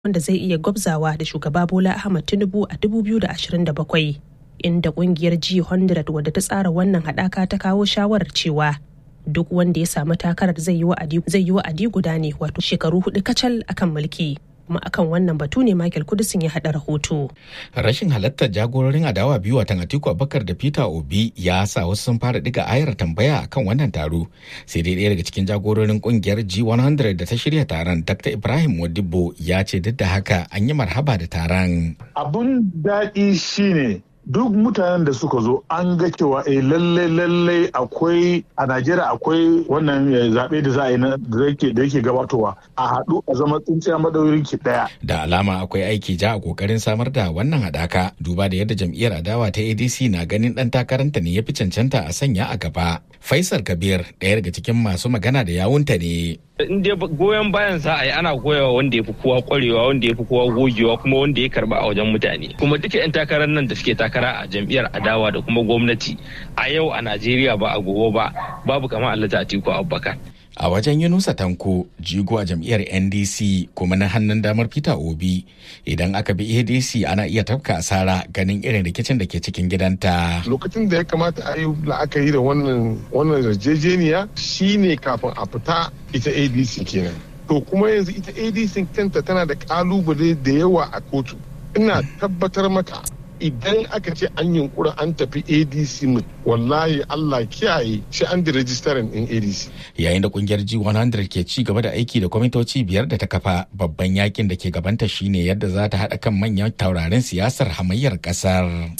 wanda zai iya gwabzawa da shugaba Bola Ahmad Tinubu a 2027 inda kungiyar G100 wadda ta tsara wannan haɗaka ta kawo shawarar cewa duk wanda ya samu takarar zai yi wa'adi guda ne wato shekaru hudu kacal akan mulki. kuma akan wannan batu ne Michael Kudisin ya haɗa rahoto. Rashin halartar jagororin adawa biyu watan Atiku Abubakar da Peter Obi ya sa wasu sun fara diga ayar tambaya akan wannan taro. Sai dai ɗaya daga cikin jagororin kungiyar G100 da ta shirya taron Dr. Ibrahim Modibo ya ce duk da haka an yi marhaba da taron. Abun daɗi shine duk mutanen da suka zo an ga cewa eh lalle lalle akwai a Najeriya akwai wannan zaɓe da za a yi da yake gabatowa a haɗu a zama tsintsiya madaurin ki ɗaya. Da alama akwai aiki ja a kokarin samar da wannan haɗaka duba da yadda jam'iyyar adawa ta ADC na ganin ɗan takaranta ne ya fi cancanta a sanya a gaba. Faisal Kabir ɗaya daga cikin masu magana da yawunta ne. in dai goyon bayan za a yi ana goyawa wanda ya fi kowa kwarewa wanda ya fi kowa gogewa kuma wanda ya karba a wajen mutane kuma duka 'yan takarar nan da suke takara a jam'iyyar adawa da kuma gwamnati a yau a najeriya ba a gobe ba babu kamar allata atiku abubakar a wajen yunusa tanko jigo a jam'iyyar ndc kuma na hannun damar peter obi idan aka bi adc ana iya tafka asara ganin irin rikicin da ke cikin gidanta lokacin da ya kamata a yi la'akari da wannan wannan yarjejeniya shine kafin a fita ita adc kenan to kuma yanzu ita adc kanta tana da kalubale da yawa a kotu ina tabbatar maka idan aka ce an yunkura an tafi adc mu wallahi allah kiyaye shi an da rajistarin din adc yayin da kungiyar g100 ke ci gaba da aiki da kwamitoci biyar da ta kafa babban yakin da ke gabanta shine yadda za ta haɗa kan manyan taurarin siyasar hamayyar ƙasar.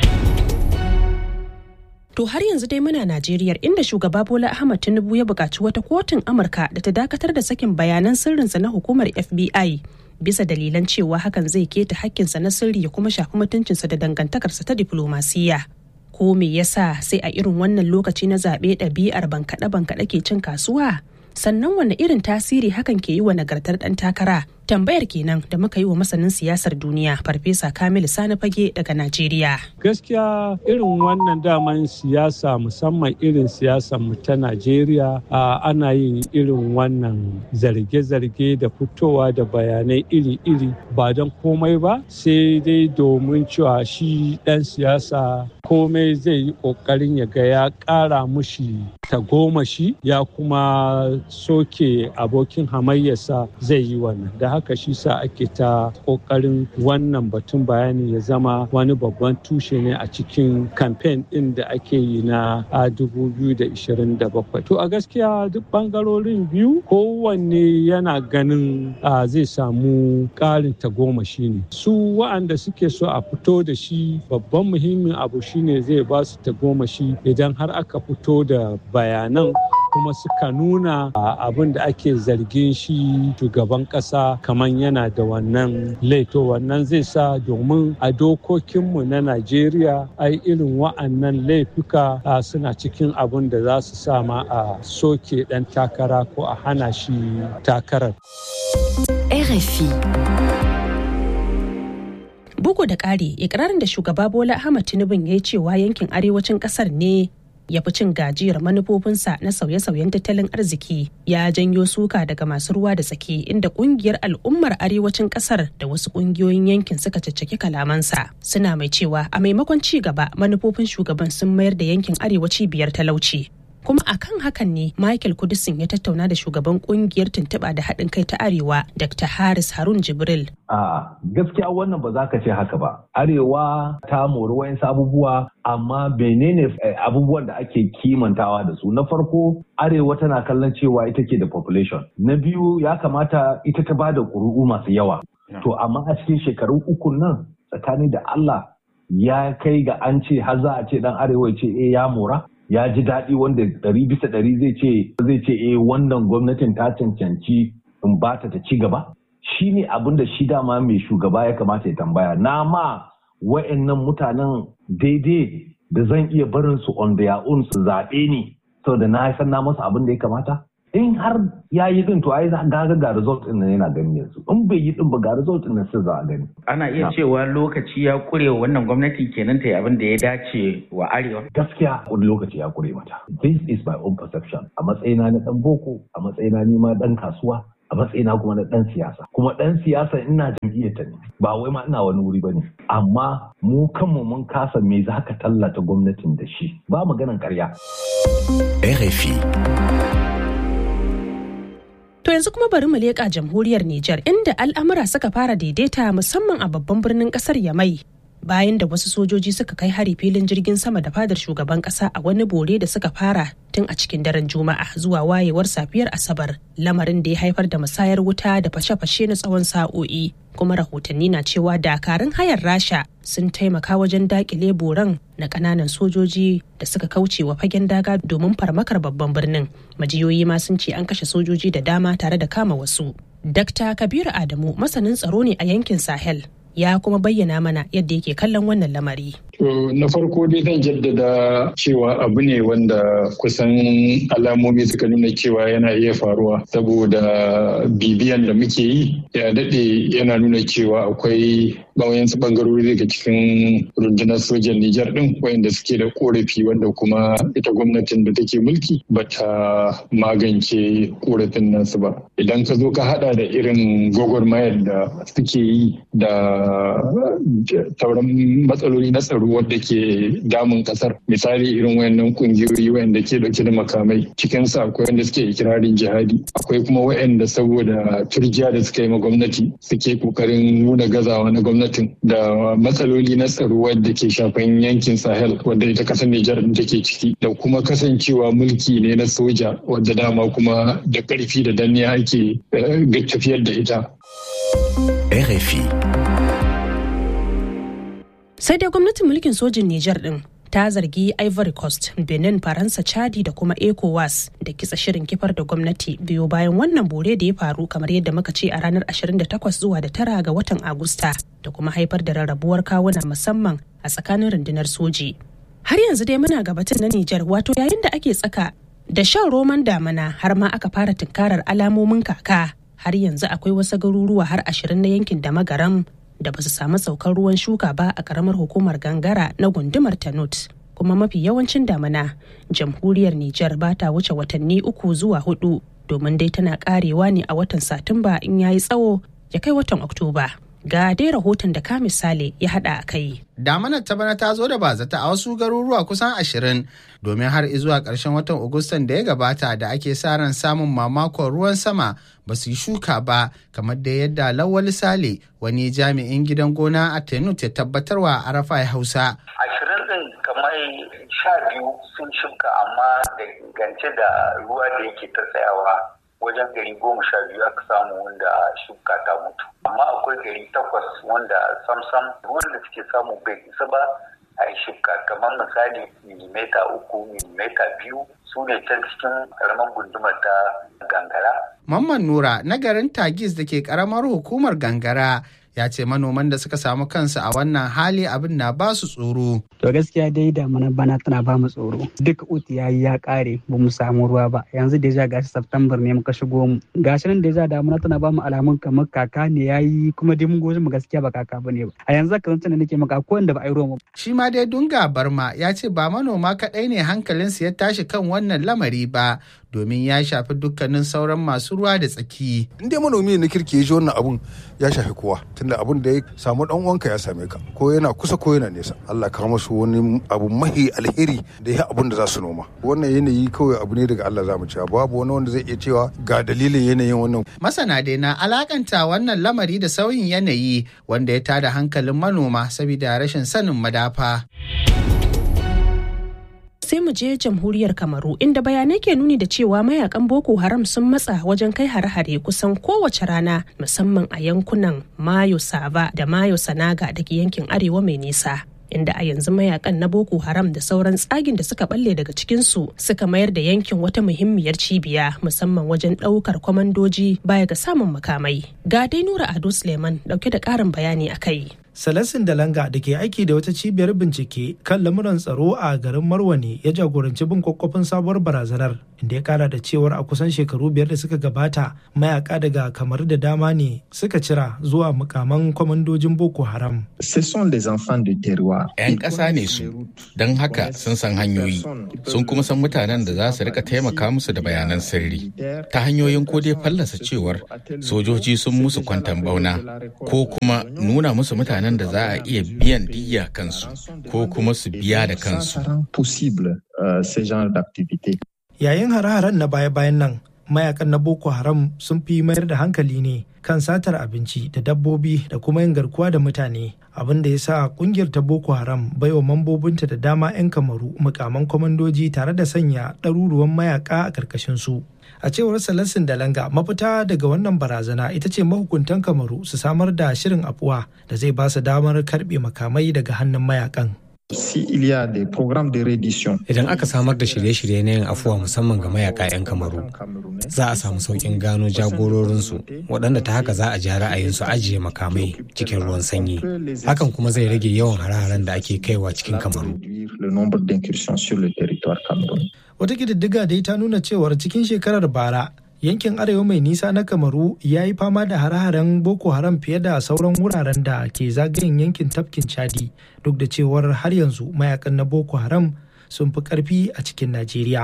To har yanzu dai muna Najeriya inda shugaba Bola Ahmad Tinubu ya buƙaci wata kotun Amurka da ta dakatar da sakin bayanan sirrinsa na hukumar FBI bisa dalilan cewa hakan zai keta hakkinsa na sirri ya kuma shafi mutuncinsa da dangantakarsa ta diflomasiyya. Ko me yasa sai a irin wannan lokaci na zaɓe ɗabi'ar bankaɗe-bankaɗe ke cin kasuwa? Sannan wanne irin tasiri hakan ke yi wa nagartar ɗan takara? Tambayar kenan da muka yi wa masanin siyasar duniya Farfesa Kamilu Sani Fage daga Najeriya. Gaskiya irin wannan daman siyasa musamman irin siyasar mu ta Najeriya ana yin irin wannan zarge-zarge da fitowa da bayanai iri-iri ba don komai ba sai dai domin cewa shi ɗan siyasa komai zai yi ƙoƙarin ya ga ya ƙara mushi tagomashi ya kuma soke abokin hamayyarsa zai yi wannan da haka shi sa ake ta ƙoƙarin wannan batun bayani ya zama wani babban tushe ne a cikin kamfen ɗin da ake yi na 2027 to a gaskiya duk ɓangarorin biyu kowanne yana ganin zai samu ƙarin tagomashi ne su wa'anda suke so a fito da shi babban muhimmin abu shine zai ba su tagomashi idan har aka fito da bayanan kuma suka nuna abin da ake zargin shi shugaban kasa kamar yana da wannan laito wannan zai sa domin a dokokinmu na najeriya ai irin wa'annan laifuka suna cikin abin da za su sama a soke dan takara ko a hana shi takarar RFI Bugu da ƙari, ikirarin da shugaba Bola Ahmad Tinubu ya yi cewa yankin arewacin ƙasar ne ya fi cin gajiyar manufofinsa na sauye-sauyen tattalin arziki ya janyo suka daga masu ruwa da tsaki inda kungiyar al'ummar arewacin kasar da wasu kungiyoyin yankin suka caccaki kalamansa suna mai cewa a maimakon ci gaba manufofin shugaban sun mayar da yankin arewaci biyar talauci kuma akan hakan ne michael kudisin ya tattauna da shugaban kungiyar tuntuɓa da haɗin kai ta arewa dr haris harun jibril a gaskiya wannan ba za ka ce haka ba arewa ta mori wayansu abubuwa amma menene abubuwan da ake kimantawa da su na farko arewa tana kallon cewa ita ke da population na biyu ya kamata ita ta bada ƙuri'u masu yawa to amma a cikin shekaru uku nan tsakani da allah ya kai ga an ce har za a ce dan arewa ya ce eh ya mora ya ji daɗi wanda ɗari bisa ɗari zai ce zai ce eh wannan gwamnatin ta cancanci in ba ta ci gaba shi ne abin da shi dama mai shugaba ya kamata ya tambaya na ma wa'annan mutanen daidai da zan iya barin su on their own su zaɓe ni saboda na san na masa abin da ya kamata in har ya yi din to ai ga ga result din yana gani yanzu in bai yi din ba ga result din sai za a gani ana iya cewa lokaci ya kure wannan gwamnati kenan ta yi abin da ya dace wa arewa gaskiya wani lokaci ya kure mata this is my own perception a matsayina na dan boko a matsayina ni ma dan kasuwa a matsayina kuma na ɗan siyasa kuma ɗan siyasa ina jam'iyyar ta ne ba wai ma ina wani wuri ba ne amma mu kanmu mun kasa me za ka tallata gwamnatin da shi ba maganan karya. RFI To yanzu kuma bari mu leƙa jamhuriyar Nijar inda al'amura suka fara daidaita musamman a babban birnin ƙasar Yamai bayan da wasu sojoji suka kai hari filin jirgin sama da fadar shugaban kasa a wani bore da suka fara tun a cikin daren juma'a zuwa wayewar safiyar asabar lamarin da ya haifar da musayar wuta da fashe-fashe na tsawon sa'o'i kuma rahotanni na cewa dakarun hayar rasha sun taimaka wajen dakile boran na kananan sojoji da suka kauce wa fagen daga domin farmakar babban birnin majiyoyi ma sun ce an kashe sojoji da dama tare da kama wasu Dr. Kabiru Adamu masanin tsaro ne a yankin Sahel ya kuma bayyana mana yadda yake kallon wannan lamari. To na farko dai zan jaddada cewa abu ne wanda kusan alamomi suka nuna cewa yana iya faruwa saboda bibiyan da muke yi ya daɗe yana nuna cewa akwai bawayansu bangarori daga cikin rundunar sojan Nijar ɗin wayanda suke da korafi wanda kuma ita gwamnatin da take mulki ba ta magance korafin nasu ba. Idan ka zo ka hada da irin gwagwarmayar da suke yi da sauran matsaloli na tsaro wadda ke damun kasar misali irin wayannan kungiyoyi wayanda ke dauke da makamai cikin su akwai wanda suke ikirarin jihadi akwai kuma wayanda saboda turjiya da suka yi ma gwamnati suke kokarin nuna gazawa na gwamnatin da matsaloli na tsaro wadda ke shafan yankin sahel wadda ita kasar nijar take ciki da kuma kasancewa mulki ne na soja wadda dama kuma da karfi da danniya ake tafiyar da ita RFI sai dai gwamnatin mulkin sojin Nijar din ta zargi Ivory Coast, Benin, Faransa, Chadi da kuma ECOWAS da kitsa shirin kifar da gwamnati biyo bayan wannan bore da ya faru kamar yadda muka ce a ranar 28 zuwa da tara ga watan Agusta da kuma haifar da rarrabuwar kawuna musamman a tsakanin rundunar soji. Har yanzu dai muna gabatar na Nijar wato yayin da ake tsaka da shan roman damana har ma aka fara tunkarar alamomin kaka har yanzu akwai wasu garuruwa har ashirin na yankin da magaram da ba su samu saukar ruwan shuka ba a karamar hukumar gangara na gundumar tanut kuma mafi yawancin damana jamhuriyar nijar ba ta wuce watanni uku zuwa hudu domin dai tana karewa ne a watan satumba in yayi tsawo ya kai watan oktoba ga dai rahoton da ka misali ya hada a kai damanar ta bana ta zo da bazata a wasu garuruwa kusan ashirin domin har zuwa ƙarshen watan agustan da ya gabata da ake sa ran samun mamakon ruwan sama ba su yi shuka ba kamar da yadda lawal sale wani jami'in gidan gona a tenut ya tabbatarwa a rafa hausa ashirin din kamar sha biyu sun shuka amma da gance da ruwa da yake ta tsayawa wajen gari goma sha biyu aka samu wanda shuka ta mutu amma akwai gari takwas wanda samsam wanda suke samu bai isa ba a yi shuka kamar misali milimeta uku milimeta biyu su ne can cikin karamar gundumar ta gangara. Mamman Nura na garin Tagis da ke karamar hukumar gangara ya ce manoman da suka samu kansu a wannan hali abin na ba su tsoro. To gaskiya dai damana bana tana ba mu tsoro. Duk uti yayi ya kare ba mu samu ruwa ba. Yanzu da ja gashi September ne muka shigo mu. Gashi nan da ja damana tana ba mu alamun kamar kaka ne yayi kuma dai mun goji mu gaskiya ba kaka bane ba. A yanzu kan tana nake maka ko wanda ba a yi ruwa Shi ma dai Dunga Barma ya ce ba manoma kaɗai ne hankalinsu ya tashi kan wannan lamari ba domin ya shafi dukkanin sauran masu ruwa da tsaki. In dai manomi na kirki ya ji wannan abun ya shafi kowa tunda abun da ya samu dan uwanka ya same ka ko yana kusa ko yana nesa. Allah ka musu wani abu mahi alheri da ya abun da za su noma. Wannan yanayi kawai abu ne daga Allah za mu cewa babu wani wanda zai iya cewa ga dalilin yanayin wannan. Masana dai na alakanta wannan lamari da sauyin yanayi wanda ya tada hankalin manoma saboda rashin sanin madafa. sai mu je jamhuriyar kamaru inda bayanai ke nuni da cewa mayakan boko haram sun matsa wajen kai hare-hare kusan kowace rana musamman a yankunan mayo sava da mayo sanaga da ke yankin arewa mai nisa inda a yanzu mayakan na boko haram da sauran tsagin da suka balle daga cikinsu suka mayar da yankin wata muhimmiyar cibiya musamman wajen ɗaukar kwamandoji baya ga samun makamai ga dai nura ado suleiman dauke da ƙarin bayani a kai Salasin Dalanga da ke aiki da wata cibiyar bincike kan lamuran tsaro a garin Marwane ya jagoranci bin kwakwafin sabuwar barazanar inda ya kara da cewar a kusan shekaru biyar da suka gabata mayaka daga kamar da dama ne suka cira zuwa mukaman kwamandojin Boko Haram. 'Yan ƙasa ne su, don haka sun san hanyoyi, sun kuma san mutanen da za su rika taimaka musu da bayanan sirri. Ta hanyoyin ko dai fallasa cewar sojoji sun musu kwantan bauna ko kuma nuna musu mutanen da za a iya biyan diya kansu ko kuma su biya da kansu. Yayin hare-haren na baya-bayan nan, mayakan na Boko Haram sun fi mayar da hankali ne kan satar abinci da dabbobi da kuma yin garkuwa da mutane. Abin da ya sa kungiyar ta Boko Haram baiwa mambobinta da dama 'yan kamaru mukaman kwamandoji tare da sanya ɗaruruwan mayaka a ƙarƙashin su. a cewar salasin dalanga mafita daga wannan barazana ita ce mahukuntan kamaru su samar da shirin afuwa da zai ba su damar karbe makamai daga hannun mayakan Idan aka samar da shirye-shirye na yin afuwa musamman ga mayaka 'yan kamaru, za a samu sauƙin gano jagororinsu waɗanda ta haka za a ji ra'ayinsu ajiye makamai cikin ruwan sanyi. Hakan kuma zai rage yawan hare-haren da ake kaiwa cikin kamaru. Wata ƙididdiga dai ta nuna cewar cikin shekarar bara yankin arewa mai nisa na kamaru ya yi fama da hare-haren boko haram fiye da sauran wuraren da ke zagayen yankin tafkin chadi duk da cewar har yanzu mayakan na boko haram sun fi karfi a cikin najeriya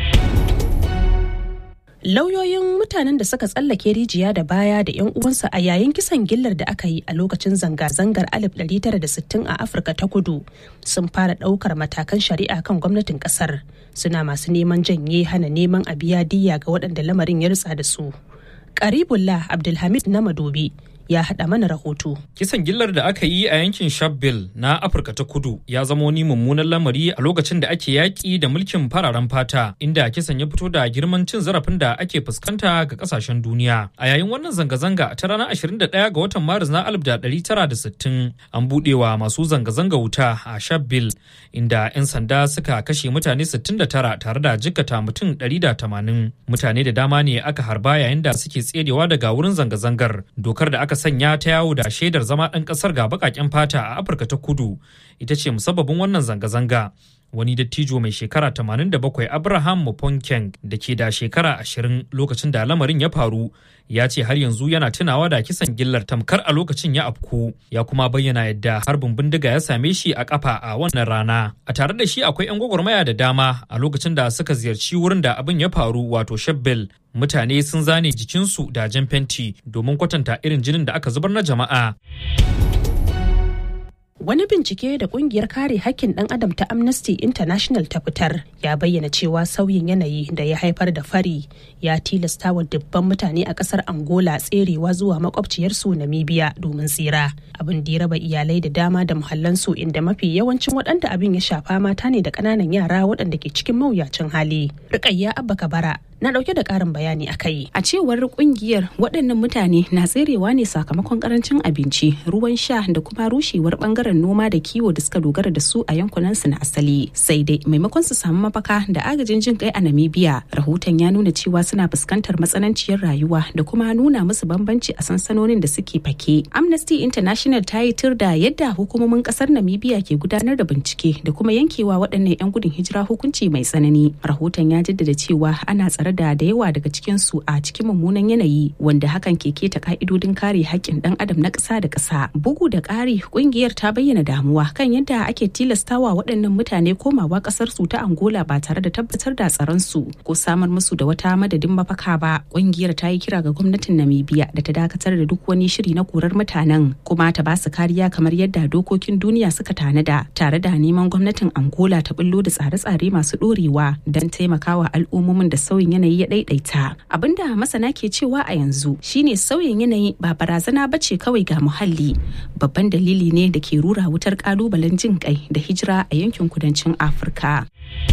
lauyoyin mutanen da suka tsallake rijiya da baya da 'yan uwansa a yayin kisan gillar da aka yi a lokacin zanga-zangar 1960 a afirka ta kudu sun fara ɗaukar matakan shari'a kan gwamnatin ƙasar suna masu neman janye hana neman a biya diya ga waɗanda lamarin ya rutsa da su karibullah abdulhamid na madobi ya haɗa mana rahoto. Kisan gillar da aka yi a yankin Shabelle na Afirka ta Kudu ya zama wani mummunan lamari a lokacin da ake yaƙi da mulkin fararen fata inda kisan ya fito da girman cin zarafin da ake fuskanta ga ƙasashen duniya. A yayin wannan zanga-zanga ta ranar 21 ga watan Maris na 1960 an buɗewa masu zanga-zanga wuta a Shabelle inda 'yan sanda suka kashe mutane 69 tare da jikkata mutum 180. Mutane da dama ne aka harba yayin da suke tserewa daga wurin zanga-zangar. Dokar da aka sanya ta yawo da shaidar zama ɗan ƙasar ga baƙaƙen fata a Afirka ta kudu ita ce musabbabin wannan zanga-zanga. Wani dattijo mai shekara 87 Abraham Muponkeng da ke da shekara 20 lokacin da lamarin ya faru ya ce har yanzu yana tunawa da kisan gillar tamkar a lokacin ya afku ya kuma bayyana yadda harbin bindiga ya same shi a kafa a wannan rana. A tare da shi akwai 'yan gwagwarmaya da dama a lokacin da suka ziyarci wurin da abin ya faru wato Shebbel mutane sun zane jikinsu da jan fenti domin kwatanta irin jinin da aka zubar na jama'a. Wani bincike da kungiyar kare hakkin ɗan adam ta Amnesty International ta fitar ya bayyana cewa sauyin yanayi da ya haifar da fari ya tilasta wa dubban mutane a ƙasar Angola tserewa zuwa makwabciyarsu Namibia domin tsira. Abin da ya raba iyalai da dama da muhallansu inda mafi yawancin waɗanda abin ya shafa mata ne da ƙananan yara waɗanda ke cikin mawuyacin hali. Rukayya Abba Kabara na dauke da karin bayani a kai. A cewar kungiyar waɗannan mutane na tserewa ne sakamakon karancin abinci, ruwan sha da kuma rushewar bangaren noma da kiwo da suka dogara da su a yankunan su na asali. Sai dai maimakon su samu mafaka da agajin jin kai a Namibia, rahoton ya nuna cewa suna fuskantar matsananciyar rayuwa da kuma nuna musu bambanci a sansanonin da suke fake. Amnesty International ta yi tur da yadda hukumomin kasar Namibia ke gudanar da bincike da kuma yankewa waɗannan 'yan gudun hijira hukunci mai tsanani. Rahoton ya jaddada cewa ana tsare da da yawa daga cikinsu a cikin mummunan yanayi wanda hakan ke keta ka'idodin kare haƙƙin ɗan adam na ƙasa da ƙasa bugu da ƙari ƙungiyar ta bayyana damuwa kan yadda ake tilastawa waɗannan mutane komawa ƙasar su ta angola ba tare da tabbatar da tsaron su ko samar musu da wata madadin mafaka ba ƙungiyar ta yi kira ga gwamnatin namibia da ta dakatar da duk wani shiri na korar mutanen kuma ta ba su kariya kamar yadda dokokin duniya suka tanada tare da neman gwamnatin angola ta bullo da tsare-tsare masu ɗorewa don taimakawa al'ummomin da sauyin yanayi ya daidaita abinda masana ke cewa a yanzu shine sauyin yanayi ba barazana ba ce kawai ga muhalli babban dalili ne da ke rura wutar kalubalen jin kai da hijira a yankin kudancin afirka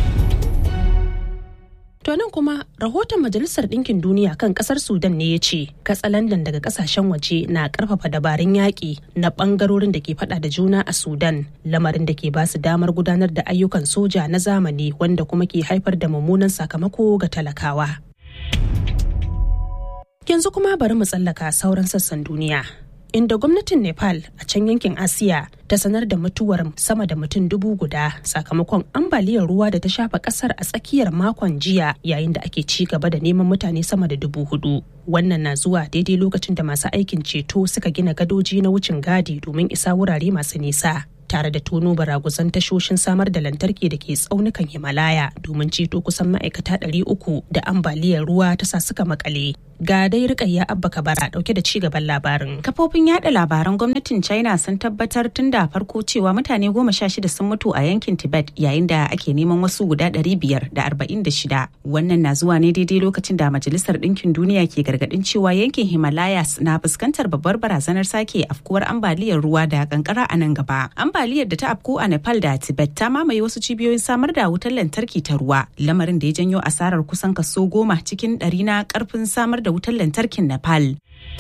To nan kuma rahoton Majalisar Ɗinkin Duniya kan ƙasar Sudan ne ya ce katsalandan daga ƙasashen waje na ƙarfafa dabarun yaƙi na ɓangarorin da ke faɗa da juna a Sudan lamarin da ke ba su damar gudanar da ayyukan soja na zamani wanda kuma ke haifar da mummunan sakamako ga talakawa. Yanzu kuma bari mu tsallaka sauran sassan duniya. inda gwamnatin nepal a can yankin asiya ta sanar da mutuwar sama da mutum dubu guda sakamakon ambaliyar ruwa da ta shafa kasar a tsakiyar makon jiya yayin da ake ci gaba da neman mutane sama da dubu hudu wannan na zuwa daidai lokacin da masu aikin ceto suka gina gadoji na wucin gadi domin isa wurare masu nisa tare da tono baraguzan tashoshin samar da lantarki da ke tsaunukan himalaya domin ceto kusan ma'aikata 300 da ambaliyar ruwa ta sa suka makale ga dai rikayya abba kabara dauke da cigaban labarin kafofin yada labaran gwamnatin china sun tabbatar tun da farko cewa mutane goma sha shida sun mutu a yankin tibet yayin da ake neman wasu guda ɗari biyar da arba'in da shida wannan na zuwa ne daidai lokacin da majalisar ɗinkin duniya ke gargaɗin cewa yankin himalayas na fuskantar babbar barazanar sake afkuwar ambaliyar ruwa da kankara a nan gaba ambaliyar da ta afku a nepal da tibet ta mamaye wasu cibiyoyin samar da wutar lantarki ta ruwa lamarin da ya janyo asarar kusan kaso goma cikin ɗari na karfin samar da da wutar lantarkin Nepal.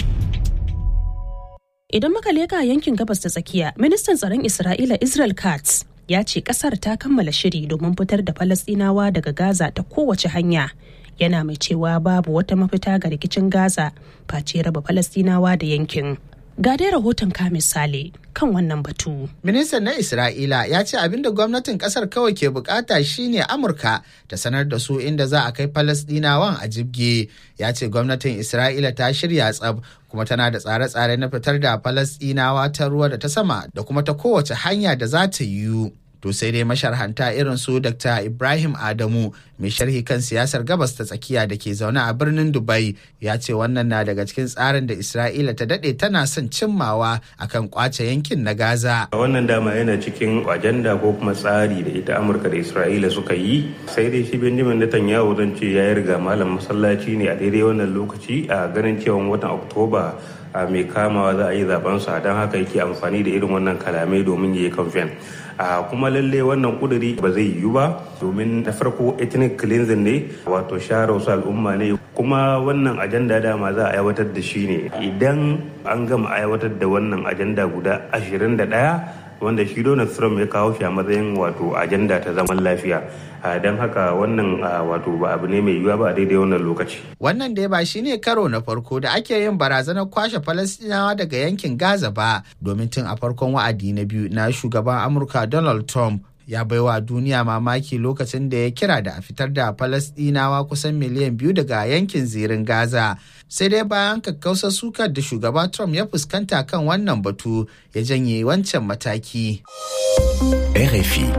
Idan muka leka yankin gabas ta tsakiya, ministan tsaron Isra'ila Israel Katz ya ce kasar ta kammala shiri domin fitar da Falasɗinawa daga Gaza ta kowace hanya. Yana mai cewa babu wata mafita ga rikicin Gaza face raba Falasɗinawa da yankin. Ga dai rahoton ka misali kan wannan batu. Ministan na Isra'ila ya ce abin da gwamnatin kasar kawai ke bukata shine Amurka ta sanar da su inda za a kai Falasdinawan a jibge. Ya ce gwamnatin Isra'ila ta shirya tsab kuma tana da tsare-tsare na fitar da Falasdinawa ta ruwa da ta sama da kuma ta kowace hanya da za ta yiwu. To sai dai masharhanta irin su Dr. Ibrahim Adamu mai sharhi kan siyasar gabas ta tsakiya da ke zaune a birnin Dubai ya ce wannan na daga cikin tsarin da Isra'ila ta dade tana son cimmawa akan kwace yankin na Gaza. Wannan dama yana cikin ajanda ko kuma tsari da ita Amurka da Isra'ila suka yi sai dai shi Benjamin Netanyahu zan ce ya riga malam masallaci ne a daidai wannan lokaci a ganin cewa watan Oktoba a mai kamawa za a yi zaben sa don haka yake amfani da irin wannan kalamai domin ya yi kamfen a kuma lalle wannan kuduri ba zai yiwu ba domin na farko ethnic cleansing ne wato share wasu al'umma ne kuma wannan ajanda dama za a aiwatar da shi ne idan an gama aiwatar da wannan ajanda guda 21 wanda shi Donald Trump ya kawo shi a matsayin wato ajanda ta zaman lafiya don haka wannan wato ba abu ne mai yiwuwa ba a daidai wannan lokaci. Wannan dai ba shine karo na farko da ake yin barazanar kwashe Falastinawa daga yankin Gaza ba domin tun a farkon wa'adi na biyu na shugaban Amurka Donald Trump ya baiwa duniya mamaki lokacin da ya kira da a fitar da Falasɗinawa kusan miliyan biyu daga yankin zirin Gaza. Sai dai bayan kakkausar sukar da shugaba Trump ya fuskanta kan wannan batu ya janye wancan mataki. RFI.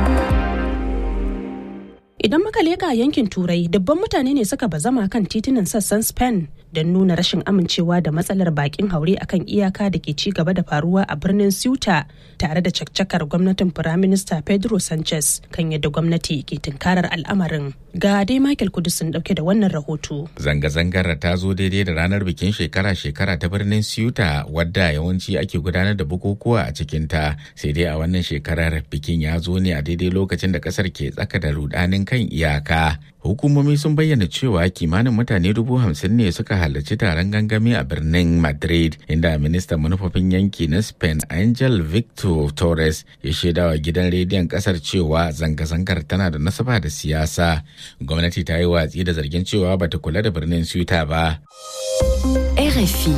Idan muka leƙa yankin Turai, dubban mutane ne suka bazama kan titunan sassan Spain don nuna rashin amincewa da matsalar bakin haure akan iyaka da ke ci gaba da faruwa a birnin Ceuta tare da caccakar gwamnatin Firaminista Pedro Sanchez kan yadda gwamnati ke tunkarar al'amarin. Ga dai Michael Kudusin dauke da wannan rahoto. Zanga-zangar ta zo daidai da ranar bikin shekara-shekara ta birnin Ceuta wadda yawanci ake gudanar da bukukuwa a cikinta sai dai a wannan shekarar bikin ya zo ne a daidai lokacin da kasar ke tsaka da rudanin kan iyaka. Hukumomi sun bayyana cewa kimanin mutane dubu hamsin ne suka halarci taron gangami a birnin Madrid inda ministan manufofin yanki na Spain Angel Victor Torres ya shaidawa gidan rediyon kasar cewa zanga-zangar tana da nasaba da siyasa. Gwamnati ta yi watsi da zargin cewa bata kula da birnin Ceuta ba. RFI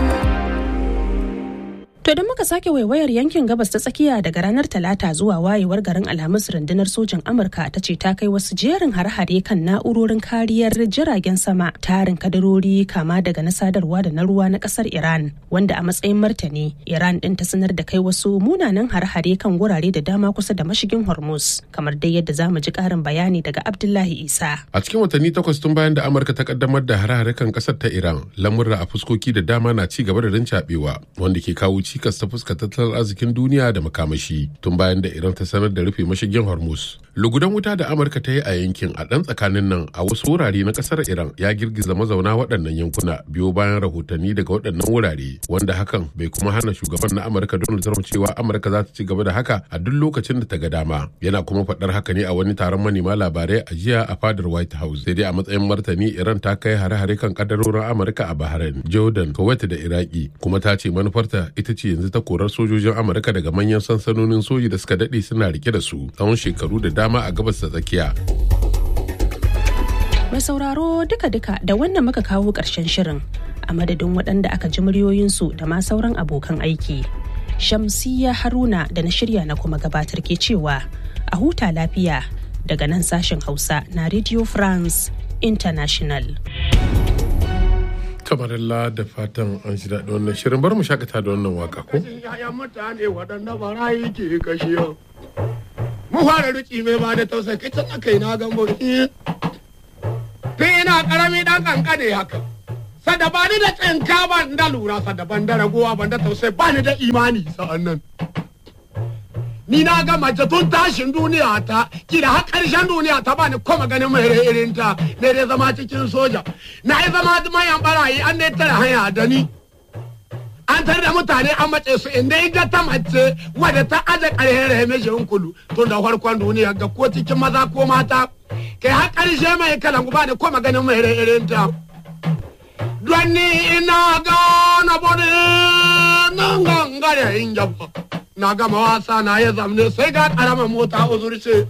To da muka sake waiwayar yankin gabas ta tsakiya daga ranar Talata zuwa wayewar garin Alhamis rundunar sojin Amurka ta ce ta kai wasu jerin har-hare kan na'urorin kariyar jiragen sama tarin kadarori kama daga na sadarwa da na ruwa na kasar Iran wanda a matsayin martani Iran din ta sanar da kai wasu munanan har-hare kan gurare da dama kusa da mashigin Hormuz kamar dai yadda za mu ji karin bayani daga Abdullahi Isa. A cikin watanni takwas tun bayan da Amurka ta kaddamar da har-hare kan kasar ta Iran lamurra a fuskoki da dama na ci gaba da rincaɓewa wanda ke kawo ci cikas ta fuska tattalin arzikin duniya da makamashi tun bayan da iran ta sanar da rufe mashigin hormuz lugudan wuta da amurka ta yi a yankin a ɗan tsakanin nan a wasu wurare na ƙasar iran ya girgiza mazauna waɗannan yankuna biyo bayan rahotanni daga waɗannan wurare wanda hakan bai kuma hana shugaban na amurka donald trump cewa amurka za ta ci gaba da haka a duk lokacin da ta ga dama yana kuma faɗar haka ne a wani taron manema labarai a jiya a fadar white house sai dai a matsayin martani iran ta kai hare-hare kan kadarorin amurka a bahrain jordan kuwait da iraki kuma ta ce manufarta ita ce yanzu ta korar sojojin amurka daga manyan sansanonin soji da suka daɗe suna rike da su tsawon shekaru da dama a gabas ta tsakiya Mai sauraro duka-duka da wannan muka kawo ƙarshen shirin. a madadin waɗanda aka ji muryoyinsu da ma sauran abokan aiki. Shamsiya Haruna da na shirya na kuma gabatar ke cewa a huta lafiya daga nan sashen Hausa na Radio France International. Kamarilla da fatan an shi daɗi wannan shirin bar mu shakata da wannan waka ko? Yayan mutane waɗanda barayi ke kashe Mu fara riki mai ba da tausayi kai can aka yi na gambo. Tun ina ƙarami ɗan ƙanƙane haka. Sada ba ni da tsinka ban da lura sada ban da ragowa ban da tausayi ba ni da imani sa'an nan. Ni na ga mace tun tashin duniya ta kila har ƙarshen duniya ta ba ni kuma ganin mai irin ta ne dai zama cikin soja. Na yi zama mayan barayi an dai tara hanya da ni. An tare da mutane an mace su inda ga ta mace wadda ta aje ƙarhen rahimeshin kulu tun da farkon duniya ga ko cikin maza ko mata. Kai har ƙarshe mai kalan ba ni kuma ganin mai irin ta. Don ni ina gana bode nan gangare in jaba. Na gama wasa na ya zamne sai ga ƙaramar mota uzurce.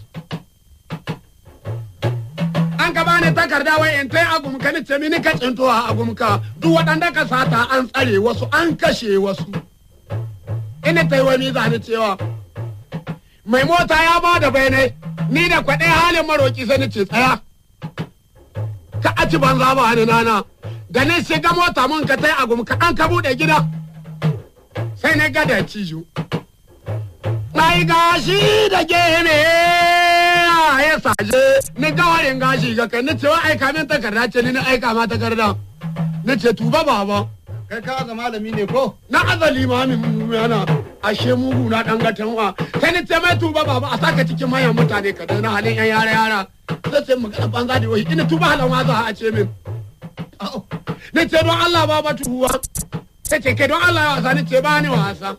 an ka bani takarda wai in tai agumka ni ce mini ka tsinto a agumka duk waɗanda ka sata an tsare wasu an kashe wasu ina tai wani zani cewa mai mota ya ba da bayanai ni da kwaɗe halin maroki sai ni ce tsaya ka aci banza ba ni nana da ni shiga mota mun ka tai agumka an ka buɗe gida sai na gada cijo Mai gashi da gene ya saje ni gawarin gashi ga kai ni cewa aika min takarda ce ni na aika ma takarda ni ce tuba baba kai ka ga malami ne ko na azali mamin yana ashe mugu na dan gatanwa sai ni ce mai tuba baba a saka cikin mayan mutane ka na halin yan yara yara sai ce magana banza da wai ina tuba halan ma za a ce min ni ce don Allah baba tuwa sai ce kai don Allah ya wasa ni ce ba ni wasa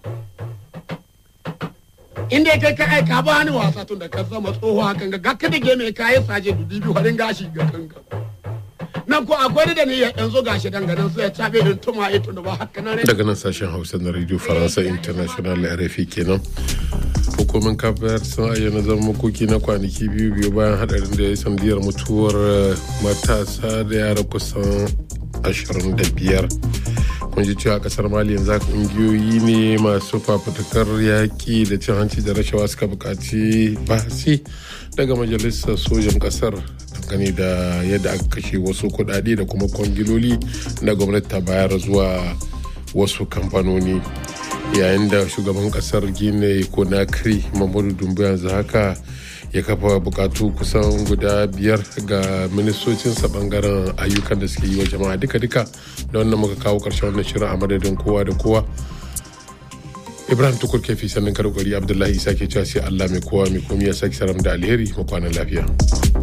inda ya kai ka aika ba ni wasa tun da ka zama tsoho hakan ga gaka da game ka yi saje dubi biyu harin gashi ga kanka nan ko akwai da ni yanzu gashi danganan sai ya cabe din tuma ito da ba haka nan daga nan sashen hausa na radio faransa international rfi kenan hukumin kafiyar sun ayyana zama makoki na kwanaki biyu biyu bayan hadarin da ya sandiyar mutuwar matasa da yara kusan 25 kun ji cewa kasar mali yanzu kungiyoyi ne masu fafutukar yaƙi da cin hanci da rashawa suka buƙaci bahasi daga majalisar sojan kasar dangane da yadda aka kashe wasu kuɗaɗe da kuma kwangiloli da gwamnati ta bayar zuwa wasu kamfanoni yayin da shugaban kasar gine konakri mamadu dumbu yanzu haka ya kafa bukatu kusan guda biyar ga ministocinsa bangaren ayyukan da suke yi wa jama'a duka-duka da wannan muka kawo karshen wannan shirin a madadin kowa da kowa ibrahim tukur kefi sannan karkari abdullahi isa ke cewa sai allah mai kowa mai komi ya sake saram da alheri mu kwanan lafiya